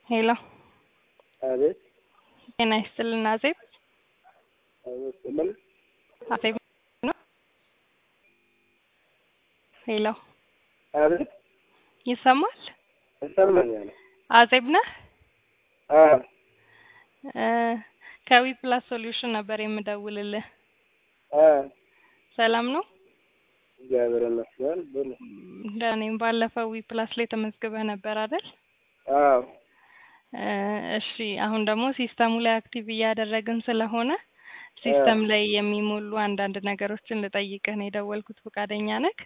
ሄሎ አቤት ጤና ይስጥልን አዜብ አቤት ስምን አዜብ ነው ሄሎ አቤት ይሰማል ይሰማኛል። አዜብ ነህ አዎ እ ከዊ ፕላስ ሶሉሽን ነበር የምደውልልህ አዎ ሰላም ነው እግዚአብሔር ይመስገን ብሉ። ደህና ነኝ ባለፈው ዊ ፕላስ ላይ ተመዝግበህ ነበር አይደል አዎ እ እሺ አሁን ደግሞ ሲስተሙ ላይ አክቲቭ እያደረግን ስለሆነ ሲስተም ላይ የሚሞሉ አንዳንድ ነገሮችን ልጠይቅህ ነው የደወልኩት ፈቃደኛ ነህ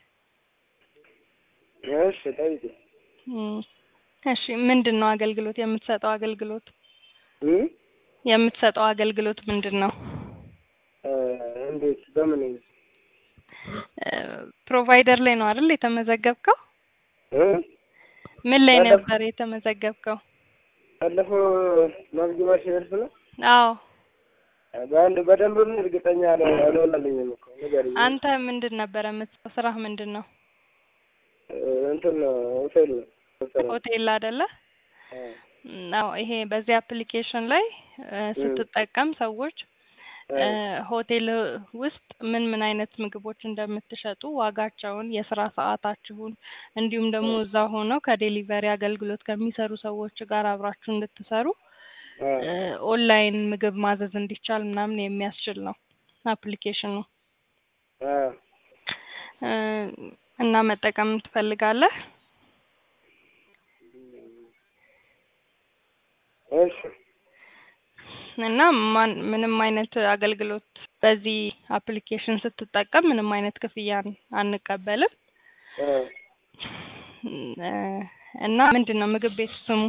እሺ ጠይቂ። እም፣ እሺ ምንድን ነው አገልግሎት የምትሰጠው አገልግሎት እም? የምትሰጠው አገልግሎት ምንድን ነው እ እንዴት በምን እ ፕሮቫይደር ላይ ነው አይደል የተመዘገብከው እ? ምን ላይ ባለፈው- ነበር የተመዘገብከው ባለፈው መዝግባሽ ደርስ ነው አዎ በአንድ በደንብ እርግጠኛ አለ- አልሆነልኝም እኮ ንገሪኝ። አንተ ምንድን ነበረ የምትሰራው ስራህ ምንድን ነው እ እንትን ነው ሆቴል ነው መሰለኝ። ሆቴል አይደለ አ፣ አዎ ይሄ በዚህ አፕሊኬሽን ላይ እ ስትጠቀም ሰዎች አ፣ እ ሆቴል ውስጥ ምን ምን አይነት ምግቦች እንደምትሸጡ ዋጋቸውን፣ የስራ ሰዓታችሁን እንዲሁም ደግሞ እዛ ሆነው ከዴሊቨሪ አገልግሎት ከሚሰሩ ሰዎች ጋር አብራችሁ እንድትሰሩ አ፣ እ ኦንላይን ምግብ ማዘዝ እንዲቻል ምናምን የሚያስችል ነው አፕሊኬሽኑ አ፣ እ እና መጠቀም ትፈልጋለህ? እሺ እና ማን ምንም አይነት አገልግሎት በዚህ አፕሊኬሽን ስትጠቀም ምንም አይነት ክፍያን አንቀበልም። አ፣ እ እና ምንድን ነው ምግብ ቤት ስሙ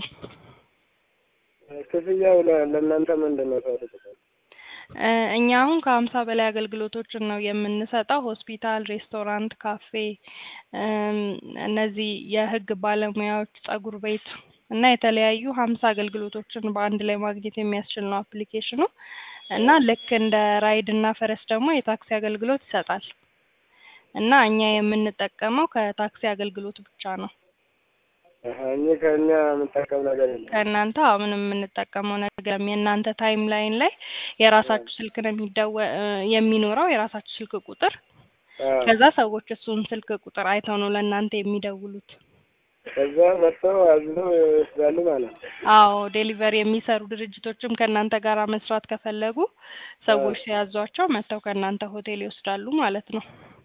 ክፍያው ለ- ለእናንተ ምንድን ነው ታደርጉት? እ እኛ አሁን ከሀምሳ በላይ አገልግሎቶችን ነው የምንሰጠው። ሆስፒታል፣ ሬስቶራንት፣ ካፌ፣ እም፣ እነዚህ የህግ ባለሙያዎች፣ ጸጉር ቤት እና የተለያዩ ሀምሳ አገልግሎቶችን በአንድ ላይ ማግኘት የሚያስችል ነው አፕሊኬሽኑ እና ልክ እንደ ራይድ እና ፈረስ ደግሞ የታክሲ አገልግሎት ይሰጣል እና እኛ የምንጠቀመው ከታክሲ አገልግሎት ብቻ ነው። አሀ፣ እኔ ከእኛ የምጠቀም ነገር የለም። ከእናንተ አዎ ምንም የምንጠቀመው ነገር የለም። የእናንተ ታይም ላይን ላይ የራሳችሁ ስልክ ነው የሚደወ እ የሚኖረው የራሳችሁ ስልክ ቁጥር አ፣ ከዛ ሰዎች እሱን ስልክ ቁጥር አይተው ነው ለእናንተ የሚደውሉት። ከዛ መጥተው አዝነው ይወስዳሉ ማለት ነው። አዎ ዴሊቨሪ የሚሰሩ ድርጅቶችም ከእናንተ ጋር መስራት ከፈለጉ ሰዎች ሲያዟቸው መጥተው ከእናንተ ሆቴል ይወስዳሉ ማለት ነው።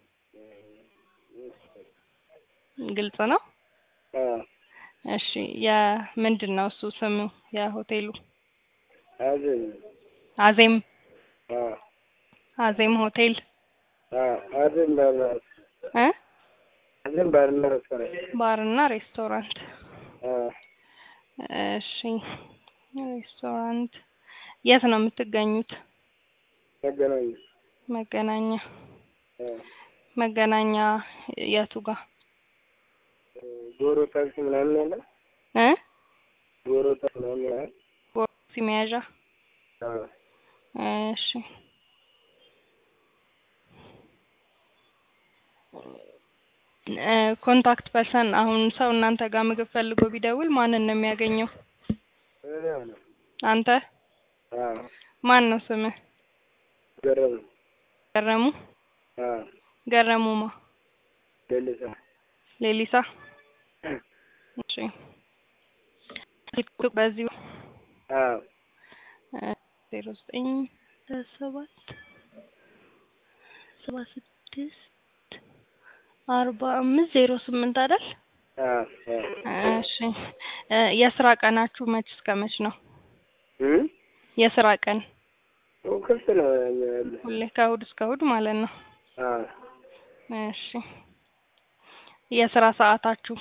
ግልጽ ነው። አ፣ እሺ የምንድን ነው እሱ ስሙ የሆቴሉ? አዝን አዜም አ፣ አዜም ሆቴል አ፣ አዝን ባርና እ አዝን ባርና ሬስቶራንት ባርና ሬስቶራንት። አ፣ እሺ ሬስቶራንት የት ነው የምትገኙት? መገናኛ መገናኛ አ፣ መገናኛ የቱ ጋር ጎሮ ታክሲ ምናምን ያለ እ ጎሮ ታክሲ ምናምን ያለ ቦክሲ መያዣ አ፣ እሺ እ ኮንታክት ፐርሰን አሁን ሰው እናንተ ጋር ምግብ ፈልጎ ቢደውል ማንን ነው የሚያገኘው? እኔ ነው አንተ አ፣ ማን ነው ስምህ? ገረም ገረሙ አ፣ ገረሙማ ደልሳ ሌሊሳ እሺ ስልክ በዚሁ አ፣ ዜሮ ዘጠኝ ሰባት ሰባ ስድስት አርባ አምስት ዜሮ ስምንት አይደል? አ፣ አ፣ እሺ እ የስራ ቀናችሁ መች እስከ መች ነው? እም? የስራ ቀን ክፍት ነው ያለ ሁሌ ከእሑድ እስከ እሑድ ማለት ነው። አ፣ እሺ የስራ ሰዓታችሁ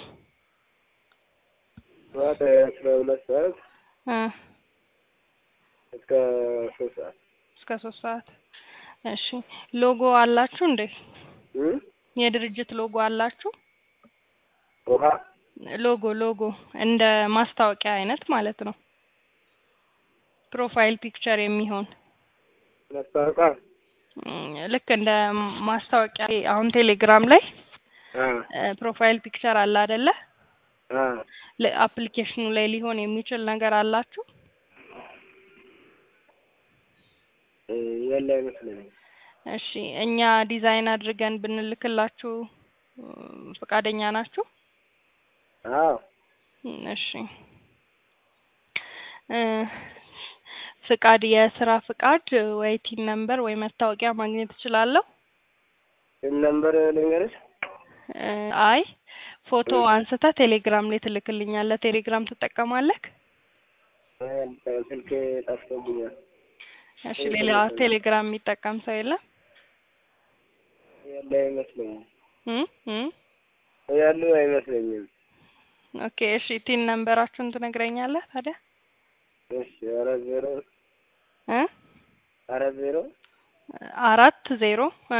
ጠዋት አስራ ሁለት ሰዓት እ እስከ ሶስት ሰዓት እስከ ሶስት ሰዓት። እሺ ሎጎ አላችሁ እንዴ? እም? የድርጅት ሎጎ አላችሁ? ውሃ ሎጎ ሎጎ እንደ ማስታወቂያ አይነት ማለት ነው። ፕሮፋይል ፒክቸር የሚሆን ማስታወቂያ እም፣ ልክ እንደ ማስታወቂያ አሁን ቴሌግራም ላይ አ፣ ፕሮፋይል ፒክቸር አለ አይደለ? አ አፕሊኬሽኑ ላይ ሊሆን የሚችል ነገር አላችሁ? እ የለ አይመስለኝም። እሺ እኛ ዲዛይን አድርገን ብንልክላችሁ እ ፈቃደኛ ናችሁ? አዎ እም እሺ እ ፍቃድ የስራ ፍቃድ ወይ ቲን ነምበር ወይ መታወቂያ ማግኘት እችላለሁ? ስም ነምበር ልንገርሽ? እ አይ ፎቶ አንስተህ ቴሌግራም ላይ ትልክልኛለህ። ቴሌግራም ትጠቀማለህ? እ ስልኬ ጠፍቶብኛል። እሺ ሌላ ቴሌግራም የሚጠቀም ሰው የለም? ያለ አይመስለኝም። እም እም ያሉ አይመስለኝም። ኦኬ እሺ ቲን ነምበራችሁን ትነግረኛለህ ታዲያ? እሺ አራት ዜሮ እ አራት ዜሮ አራት ዜሮ እ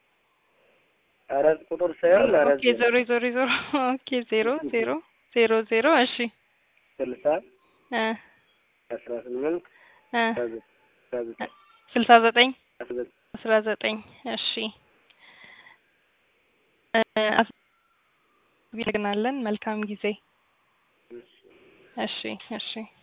አራት ቁጥር ሳይሆን አራት ኦኬ ዜሮ ዜሮ ዜሮ ኦኬ ዜሮ ዜሮ ዜሮ ዜሮ እሺ ስልሳ እ አስራ ስምንት እ አስራ ዘጠኝ አስራ ዘጠኝ ስልሳ ዘጠኝ አስራ ዘጠኝ አስራ ዘጠኝ እሺ እ አመሰግናለን። መልካም ጊዜ። እሺ እሺ